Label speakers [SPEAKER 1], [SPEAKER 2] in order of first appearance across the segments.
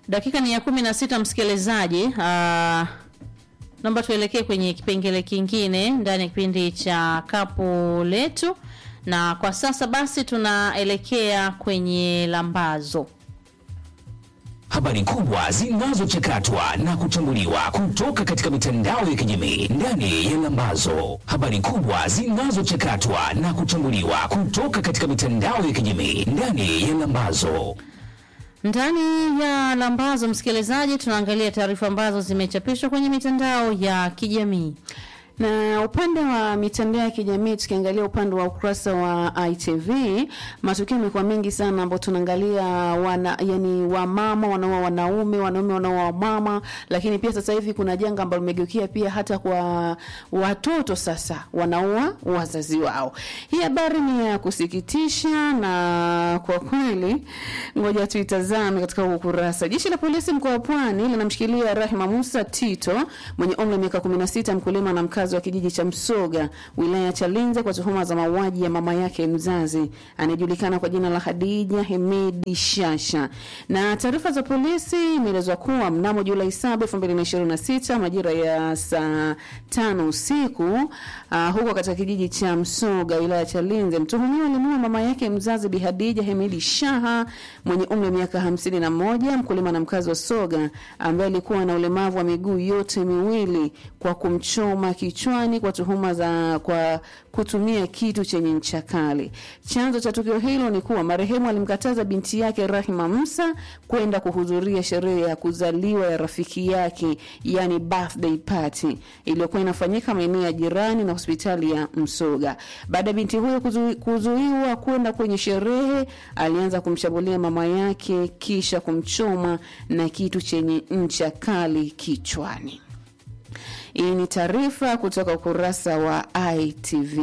[SPEAKER 1] Dakika ni ya kumi na sita msikilizaji. Uh, naomba tuelekee kwenye kipengele kingine ndani ya kipindi cha kapu letu, na kwa sasa basi tunaelekea kwenye lambazo.
[SPEAKER 2] Habari kubwa zinazochakatwa na kuchambuliwa kutoka katika mitandao ya kijamii ndani ya Lambazo. Habari kubwa zinazochakatwa na kuchambuliwa kutoka katika mitandao ya kijamii ndani ya Lambazo.
[SPEAKER 1] Ndani ya lambazo, msikilizaji, tunaangalia taarifa ambazo zimechapishwa kwenye mitandao ya kijamii.
[SPEAKER 3] Na upande wa mitandao ya kijamii tukiangalia upande wa ukurasa wa ITV, matukio yamekuwa mengi sana ambao tunaangalia wana yani wamama wanaoa wanaume, wanaume wanaoa mama, lakini pia sasa hivi kuna janga ambalo limegeukia pia hata kwa watoto sasa wanaoa wazazi wao. Hii habari ni ya kusikitisha na kwa kweli, ngoja tuitazame katika ukurasa. Jeshi la polisi mkoa wa Pwani linamshikilia Rahima Musa Tito mwenye umri wa miaka 16, mkulima na mkazi wa kijiji cha Msoga wilaya ya Chalinze kwa tuhuma za mauaji ya mama yake mzazi anayejulikana kwa jina la Hadija Hemedi Shasha. Na taarifa za polisi imeelezwa kuwa mnamo Julai 7, 2026 majira ya saa tano usiku uh, huko katika kijiji cha Msoga wilaya ya Chalinze mtuhumiwa alimuua mama yake mzazi Bi Hadija Hemedi Shaha mwenye umri wa miaka 51, mkulima na mkazi wa Soga ambaye alikuwa na ulemavu wa miguu yote miwili kwa kumchoma kichwani kwa tuhuma za kwa kutumia kitu chenye ncha kali. Chanzo cha tukio hilo ni kuwa marehemu alimkataza binti yake Rahima Musa kwenda kuhudhuria sherehe ya kuzaliwa ya rafiki yake, yani birthday party iliyokuwa inafanyika maeneo ya jirani na hospitali ya Msoga. Baada ya binti huyo kuzu, kuzuiwa kwenda kwenye sherehe, alianza kumshambulia mama yake kisha kumchoma na kitu chenye ncha kali kichwani. Hii ni taarifa kutoka ukurasa wa ITV.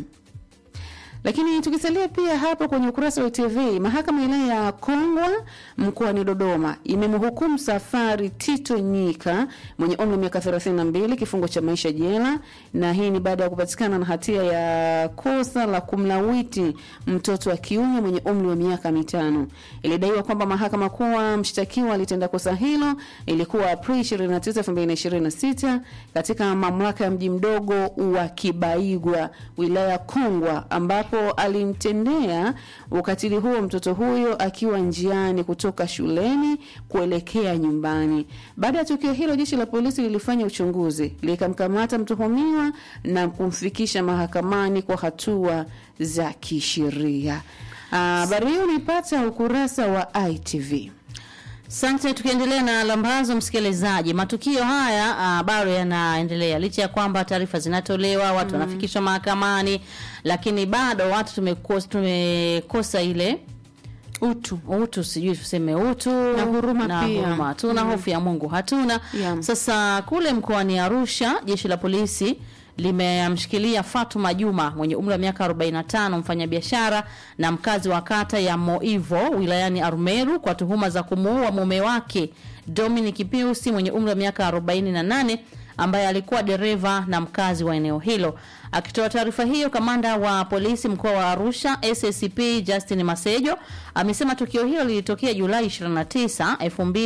[SPEAKER 3] Lakini tukisalia pia hapo kwenye ukurasa wa ITV, mahakama ya wilaya ya Kongwa mkoani Dodoma imemhukumu Safari Tito Nyika mwenye umri wa miaka 32 kifungo cha maisha jela, na hii ni baada ya kupatikana na hatia ya kosa la kumlawiti mtoto wa kiume mwenye umri wa miaka mitano. Ilidaiwa kwamba mahakama kuwa mshtakiwa alitenda kosa hilo ilikuwa Aprili 29, 2026 katika mamlaka ya mji mdogo wa Kibaigwa wilaya ya Kongwa ambapo alimtendea ukatili huo mtoto huyo akiwa njiani kutoka shuleni kuelekea nyumbani. Baada ya tukio hilo, jeshi la polisi lilifanya uchunguzi, likamkamata mtuhumiwa na kumfikisha mahakamani kwa hatua za kisheria. Habari hiyo unaipata ukurasa wa ITV.
[SPEAKER 1] Asante. Tukiendelea na lambazo, msikilizaji, matukio haya uh, bado yanaendelea licha ya kwamba taarifa zinatolewa, watu wanafikishwa mahakamani, lakini bado watu tumekosa, tumekosa ile
[SPEAKER 3] Utu.
[SPEAKER 1] utu, sijui tuseme utu
[SPEAKER 3] Na huruma
[SPEAKER 1] na
[SPEAKER 3] pia.
[SPEAKER 1] huruma hatuna, hofu ya Mungu hatuna.
[SPEAKER 3] Yeah.
[SPEAKER 1] Sasa kule mkoani Arusha, jeshi la polisi limemshikilia Fatuma Juma mwenye umri wa miaka 45 mfanyabiashara na mkazi wa kata ya Moivo wilayani Arumeru kwa tuhuma za kumuua mume wake Dominic Pius mwenye umri wa miaka 48 ambaye alikuwa dereva na mkazi wa eneo hilo. Akitoa taarifa hiyo, kamanda wa polisi mkoa wa Arusha SACP Justin Masejo amesema tukio hilo lilitokea Julai 29,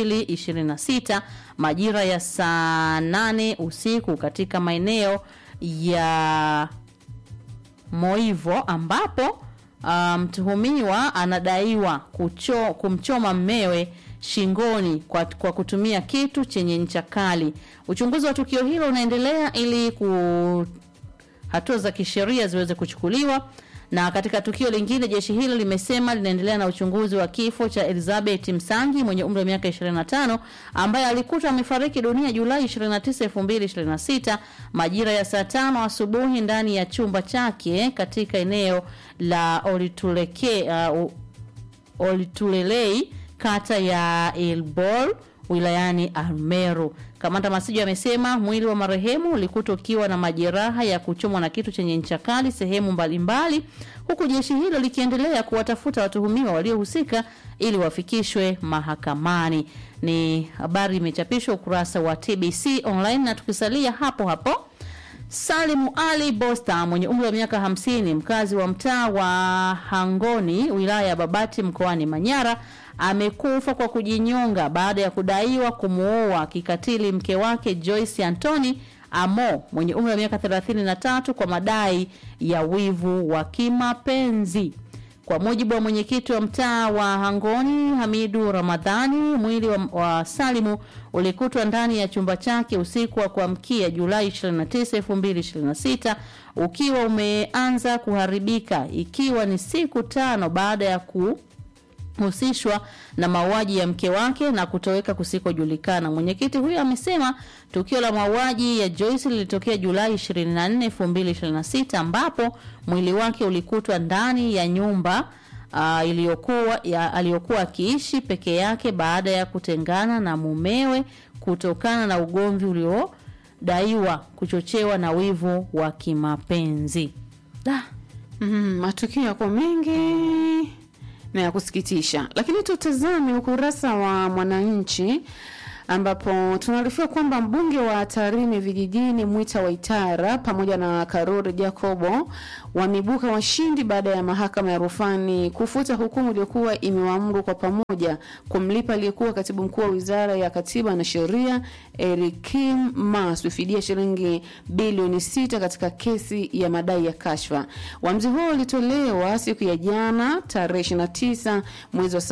[SPEAKER 1] 2026 majira ya saa 8 usiku katika maeneo ya Moivo ambapo ah, mtuhumiwa anadaiwa kucho, kumchoma mmewe shingoni kwa, kwa kutumia kitu chenye ncha kali. Uchunguzi wa tukio hilo unaendelea ili ku hatua za kisheria ziweze kuchukuliwa. Na katika tukio lingine, jeshi hilo limesema linaendelea na uchunguzi wa kifo cha Elizabeth Msangi mwenye umri wa miaka 25 ambaye alikutwa amefariki dunia Julai 29, 2026 majira ya saa tano asubuhi ndani ya chumba chake katika eneo la Olituleke, uh, Olitulelei kata ya Ilbol wilayani Almeru. Kamanda Masijo amesema mwili wa marehemu ulikutwa ukiwa na majeraha ya kuchomwa na kitu chenye ncha kali sehemu mbalimbali, huku jeshi hilo likiendelea kuwatafuta watuhumiwa waliohusika ili wafikishwe mahakamani. Ni habari imechapishwa ukurasa wa TBC online, na tukisalia hapo hapo Salimu Ali Bosta mwenye umri wa miaka hamsini mkazi wa mtaa wa Hangoni wilaya ya Babati mkoani Manyara amekufa kwa kujinyonga baada ya kudaiwa kumuoa kikatili mke wake Joyce Anthony Amo mwenye umri wa miaka 33 kwa madai ya wivu wa kimapenzi. Kwa mujibu wa mwenyekiti wa mtaa wa Hangoni Hamidu Ramadhani, mwili wa, wa Salimu ulikutwa ndani ya chumba chake usiku wa kuamkia Julai 29, 2026 ukiwa umeanza kuharibika ikiwa ni siku tano baada ya ku husishwa na mauaji ya mke wake na kutoweka kusikojulikana. Mwenyekiti huyo amesema tukio la mauaji ya Joyce lilitokea Julai 24, 2026 ambapo mwili wake ulikutwa ndani ya nyumba uh, iliyokuwa ya, aliyokuwa akiishi peke yake baada ya kutengana na mumewe kutokana na ugomvi uliodaiwa kuchochewa na wivu wa kimapenzi. Da.
[SPEAKER 3] Mm, matukio yako mengi na ya kusikitisha, lakini tutazame ukurasa wa Mwananchi ambapo tunaarifiwa kwamba mbunge wa Tarime vijijini Mwita Waitara pamoja na Karori Jacobo wameibuka washindi baada ya mahakama ya rufani kufuta hukumu iliyokuwa imewaamuru kwa pamoja kumlipa aliyekuwa katibu mkuu wa wizara ya katiba na sheria Erikim Maswi fidia shilingi bilioni sita katika kesi ya madai ya kashfa. Uamuzi huo ulitolewa siku ya jana tarehe 29 mwezi wa 7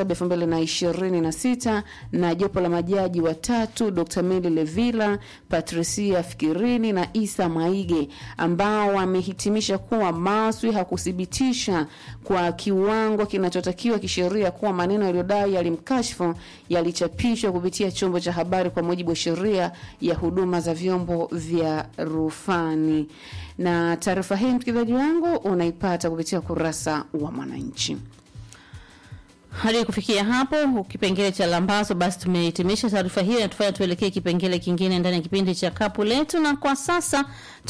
[SPEAKER 3] 2026 na jopo la majaji watatu Dr. Meli Levila, Patricia Fikirini na Isa Maige ambao wamehitimisha kuwa Maswi hakuthibitisha kwa kiwango kinachotakiwa kisheria kuwa maneno yaliyodai yalimkashfu yalichapishwa kupitia chombo cha habari kwa mujibu wa sheria ya huduma za vyombo vya rufani. Na taarifa hii msikilizaji wangu unaipata kupitia ukurasa wa Mwananchi.
[SPEAKER 1] Hadi kufikia hapo kipengele cha lambazo, basi tumehitimisha taarifa hiyo, inatufanya tuelekee kipengele kingine ndani ya kipindi cha kapu letu, na kwa sasa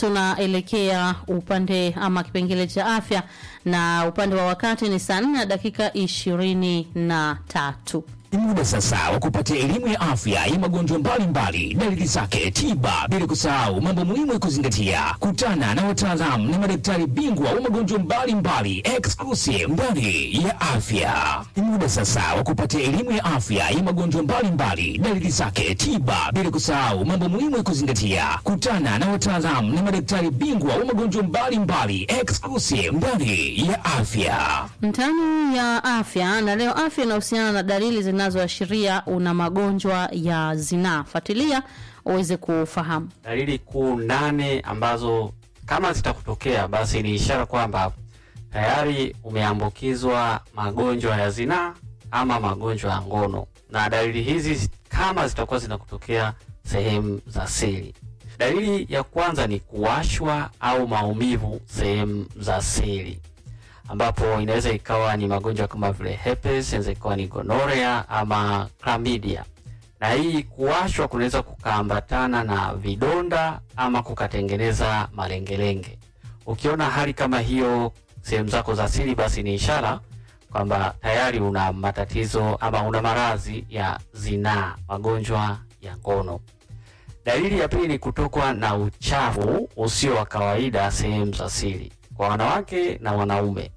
[SPEAKER 1] tunaelekea upande ama kipengele cha afya, na upande wa wakati ni saa nne na dakika ishirini na tatu.
[SPEAKER 2] Ni muda sasa wa kupata elimu ya afya ya magonjwa mbalimbali, dalili zake, tiba, bila kusahau mambo muhimu ya kuzingatia. Kutana na wataalamu na madaktari bingwa wa magonjwa mbalimbali exclusive ndani ya afya. Ni muda sasa wa kupata elimu ya afya ya magonjwa mbalimbali, dalili zake, tiba, bila kusahau mambo muhimu ya kuzingatia. Kutana na wataalamu na madaktari bingwa wa magonjwa mbalimbali exclusive ndani ya afya.
[SPEAKER 1] Ndani ya afya na leo, afya inahusiana na dalili zinazoashiria una magonjwa ya zinaa. Fuatilia uweze kufahamu.
[SPEAKER 4] dalili kuu nane ambazo kama zitakutokea basi ni ishara kwamba tayari umeambukizwa magonjwa ya zinaa ama magonjwa ya ngono, na dalili hizi kama zitakuwa zinakutokea sehemu za siri. Dalili ya kwanza ni kuwashwa au maumivu sehemu za siri, ambapo inaweza ikawa ni magonjwa kama vile herpes, inaweza ikawa ni gonorea ama chlamydia na hii kuwashwa kunaweza kukaambatana na vidonda ama kukatengeneza malengelenge. Ukiona hali kama hiyo sehemu zako za siri, basi ni ishara kwamba tayari una matatizo ama una maradhi ya zinaa, magonjwa ya ngono. Dalili ya pili ni kutokwa na uchafu usio wa kawaida sehemu za siri kwa wanawake na wanaume.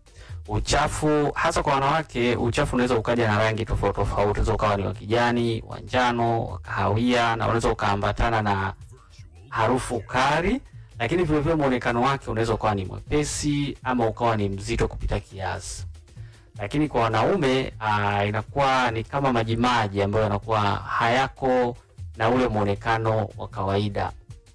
[SPEAKER 4] Uchafu hasa kwa wanawake, uchafu unaweza ukaja na rangi tofauti tofauti, unaweza ukawa ni wa kijani, wa njano, wa kahawia, na unaweza ukaambatana na harufu kali, lakini vile vile muonekano wake unaweza ukawa ni mwepesi ama ukawa ni mzito kupita kiasi. Lakini kwa wanaume aa, inakuwa ni kama majimaji ambayo yanakuwa hayako na ule muonekano wa kawaida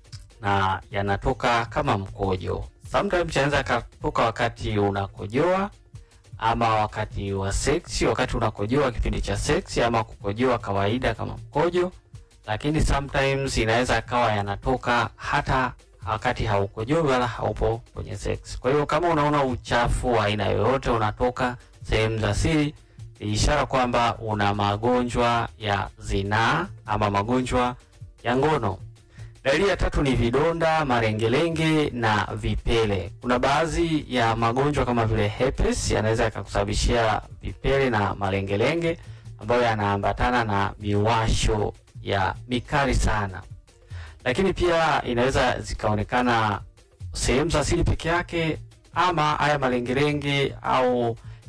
[SPEAKER 4] na yanatoka kama mkojo. Sometimes yanaweza yakatoka wakati unakojoa ama wakati wa seksi, wakati unakojoa kipindi cha seksi, ama kukojoa kawaida kama mkojo, lakini sometimes inaweza kawa yanatoka hata wakati haukojoi wala haupo kwenye seksi. Kwa hiyo kama unaona uchafu wa aina yoyote unatoka sehemu za siri, ni ishara kwamba una magonjwa ya zinaa ama magonjwa ya ngono. Dalili ya tatu ni vidonda, malengelenge na vipele. Kuna baadhi ya magonjwa kama vile herpes yanaweza yakakusababishia vipele na malengelenge ambayo yanaambatana na miwasho ya mikali sana, lakini pia inaweza zikaonekana sehemu za siri peke yake, ama haya malengelenge au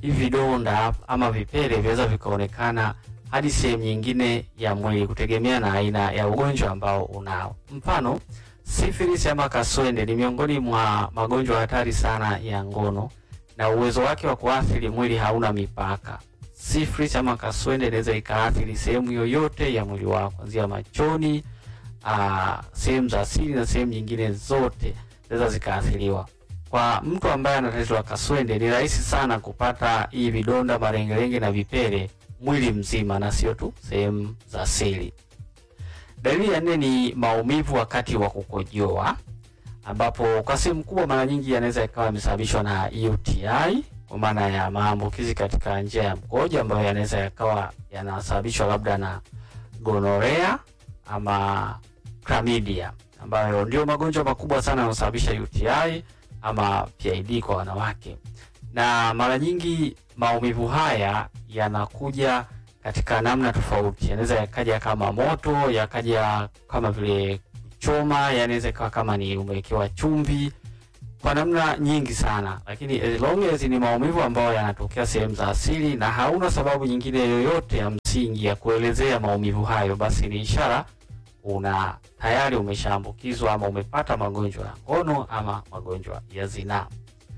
[SPEAKER 4] hivi vidonda ama vipele vinaweza vikaonekana hadi sehemu nyingine ya mwili kutegemea na aina ya ugonjwa ambao unao. Mfano, syphilis ama kaswende ni miongoni mwa magonjwa hatari sana ya ngono na uwezo wake wa kuathiri mwili hauna mipaka. Syphilis ama kaswende inaweza ikaathiri sehemu yoyote ya mwili wako kuanzia machoni, ah, sehemu za asili na sehemu nyingine zote zinaweza zikaathiriwa. Kwa mtu ambaye ana tatizo la kaswende ni rahisi sana kupata hii vidonda, marengelenge na vipele mwili mzima na sio tu sehemu za siri. Dalili ya nne ni maumivu wakati wa kukojoa, ambapo kwa sehemu kubwa mara nyingi yanaweza ikawa yamesababishwa na UTI kwa maana ya maambukizi katika njia ya mkojo ambayo yanaweza yakawa yanasababishwa labda na gonorea ama chlamydia, ambayo ndio magonjwa makubwa sana yanayosababisha UTI ama PID kwa wanawake, na mara nyingi maumivu haya yanakuja katika namna tofauti. Yanaweza yakaja kama moto, yakaja kama vile kuchoma, yanaweza ikawa kama ni umewekewa chumvi, kwa namna nyingi sana, lakini as long as ni maumivu ambayo yanatokea sehemu za asili na hauna sababu nyingine yoyote ya msingi ya kuelezea maumivu hayo, basi ni ishara una tayari umeshaambukizwa ama umepata magonjwa ya ngono ama magonjwa ya zinaa.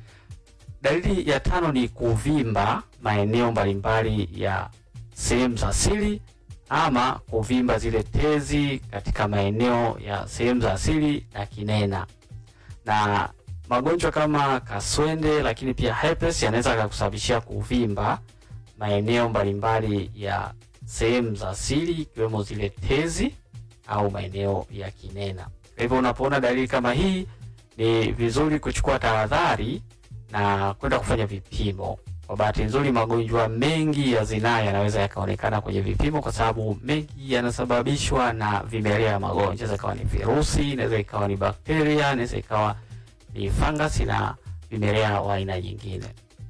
[SPEAKER 4] Dalili ya tano ni kuvimba maeneo mbalimbali ya sehemu za siri ama kuvimba zile tezi katika maeneo ya sehemu za asili na kinena. Na magonjwa kama kaswende, lakini pia herpes yanaweza kukusababishia kuvimba maeneo mbalimbali ya sehemu za asili ikiwemo zile tezi au maeneo ya kinena. Kwa hivyo unapoona dalili kama hii, ni vizuri kuchukua tahadhari na kwenda kufanya vipimo. Kwa bahati nzuri, magonjwa mengi ya zinaa yanaweza yakaonekana kwenye vipimo, kwa sababu mengi yanasababishwa na vimelea ya magonjwa. Inaweza ikawa ni virusi, inaweza ikawa ni bakteria, inaweza ikawa ni fangasi na vimelea wa aina nyingine.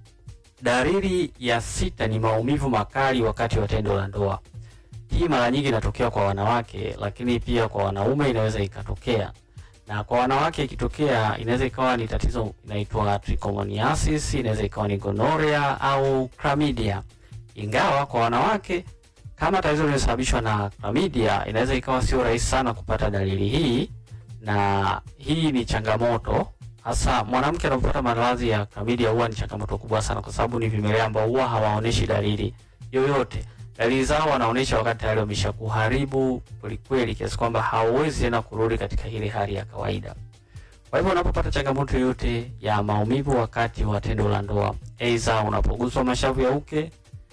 [SPEAKER 4] Dalili ya sita ni maumivu makali wakati wa tendo la ndoa. Hii mara nyingi inatokea kwa wanawake, lakini pia kwa wanaume inaweza ikatokea. Na kwa wanawake ikitokea, inaweza ikawa ni tatizo inaitwa trichomoniasis, inaweza ikawa ni gonorrhea au chlamydia. Ingawa kwa wanawake kama tatizo linasababishwa na chlamydia, inaweza ikawa sio rahisi sana kupata dalili hii, na hii ni changamoto hasa mwanamke anapopata maradhi ya chlamydia, huwa ni changamoto kubwa sana, kwa sababu ni vimelea ambao huwa hawaoneshi dalili yoyote dalili zao wanaonyesha wakati tayari wamesha kuharibu kwelikweli, kiasi kwamba hauwezi tena kurudi katika ile hali ya kawaida. Kwa hivyo unapopata changamoto yoyote ya maumivu wakati wa tendo la ndoa, aidha unapoguswa mashavu ya uke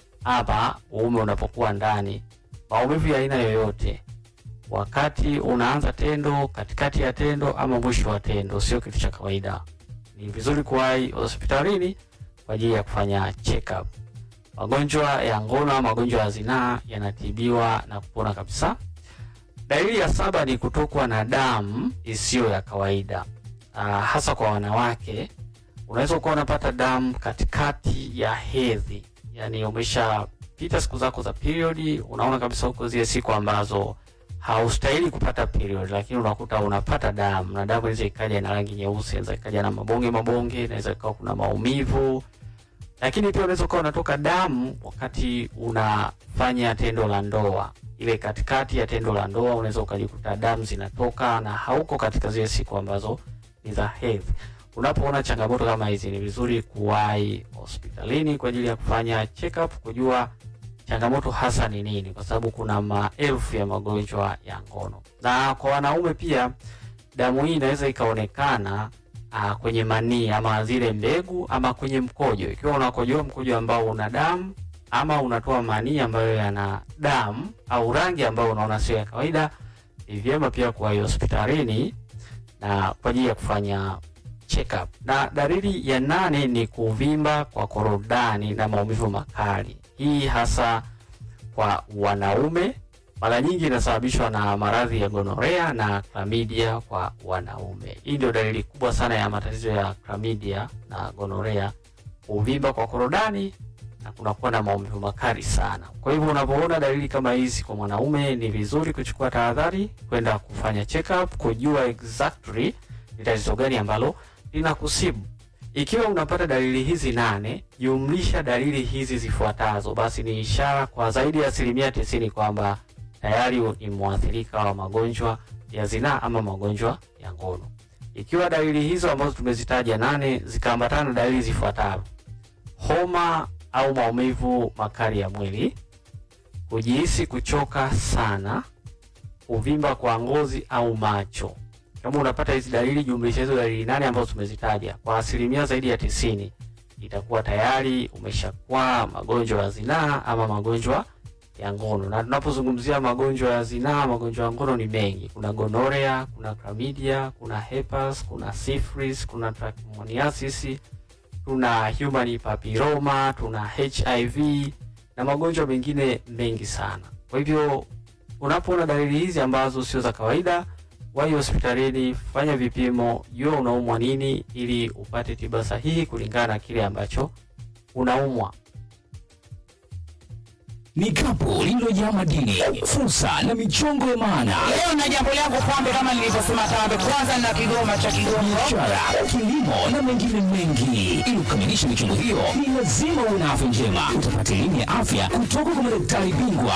[SPEAKER 4] ama uume unapokuwa ndani, maumivu ya aina yoyote wakati unaanza tendo, katikati ya tendo ama mwisho wa tendo, sio kitu cha kawaida. Ni vizuri kuwahi hospitalini kwa ajili ya kufanya check up. Magonjwa ya ngono au magonjwa ya zinaa yanatibiwa na kupona kabisa. Dalili ya saba ni kutokwa na damu isiyo ya kawaida. Uh, hasa kwa wanawake unaweza ukawa unapata damu katikati ya hedhi, yaani umeshapita siku zako za period, unaona kabisa huko zile siku ambazo haustahili kupata period, lakini unakuta unapata damu, na damu inaweza ikaja na rangi nyeusi, inaweza ikaja na mabonge mabonge, inaweza ikawa kuna maumivu lakini pia unaweza ukawa unatoka damu wakati unafanya tendo la ndoa. Ile katikati ya tendo la ndoa unaweza ukajikuta damu zinatoka na hauko katika zile siku ambazo ni za hedhi. Unapoona changamoto kama hizi, ni vizuri kuwahi hospitalini kwa ajili ya kufanya check up, kujua changamoto hasa ni nini, kwa sababu kuna maelfu ya magonjwa ya ngono. Na kwa wanaume pia damu hii inaweza ikaonekana uh, kwenye manii ama zile mbegu ama kwenye mkojo. Ikiwa unakojoa mkojo ambao una damu ama unatoa manii ambayo yana damu au rangi ambayo unaona sio ya kawaida, ni vyema pia kuwahi hospitalini na kwa ajili ya kufanya check up. Na dalili ya nane ni kuvimba kwa korodani na maumivu makali. Hii hasa kwa wanaume mara nyingi inasababishwa na maradhi ya gonorea na chlamydia kwa wanaume. Hii ndio dalili kubwa sana ya matatizo ya chlamydia na gonorea, kuvimba kwa korodani na kunakuwa na maumivu makali sana. Kwa hivyo unapoona dalili kama hizi kwa mwanaume, ni vizuri kuchukua tahadhari, kwenda kufanya check up, kujua exactly ni tatizo gani ambalo linakusibu. Ikiwa unapata dalili hizi nane jumlisha dalili hizi zifuatazo, basi ni ishara kwa zaidi ya asilimia tisini kwamba tayari ni mwathirika wa magonjwa ya zinaa ama magonjwa ya ngono. Ikiwa dalili hizo ambazo tumezitaja nane zikaambatana na dalili zifuatazo: homa au maumivu makali ya mwili, kujihisi kuchoka sana, kuvimba kwa ngozi au macho. Kama unapata hizi dalili, jumlisha hizo dalili nane ambazo tumezitaja, kwa asilimia zaidi ya tisini itakuwa tayari umeshakuwa magonjwa ya zinaa ama magonjwa ya ngono. Na tunapozungumzia magonjwa ya zinaa, magonjwa ya ngono ni mengi. Kuna gonorea, kuna chlamydia, kuna herpes, kuna syphilis, kuna trichomoniasis, tuna human papilloma, tuna HIV na magonjwa mengine mengi sana. Kwa hivyo unapoona dalili hizi ambazo sio za kawaida, wahi hospitalini, fanya vipimo, jua unaumwa nini, ili upate tiba sahihi kulingana na kile ambacho unaumwa.
[SPEAKER 2] Ni kapu lililojaa madini, fursa na michongo ya maana,
[SPEAKER 5] Leo na jambo langu pambe, kama nilivyosema tambe, kwanza na kigoma cha Kigongo.
[SPEAKER 2] biashara, kilimo na mengine mengi. Ili kukamilisha michongo hiyo, ni lazima uwe na afya njema. Utapata elimu ya afya kutoka kwa madaktari bingwa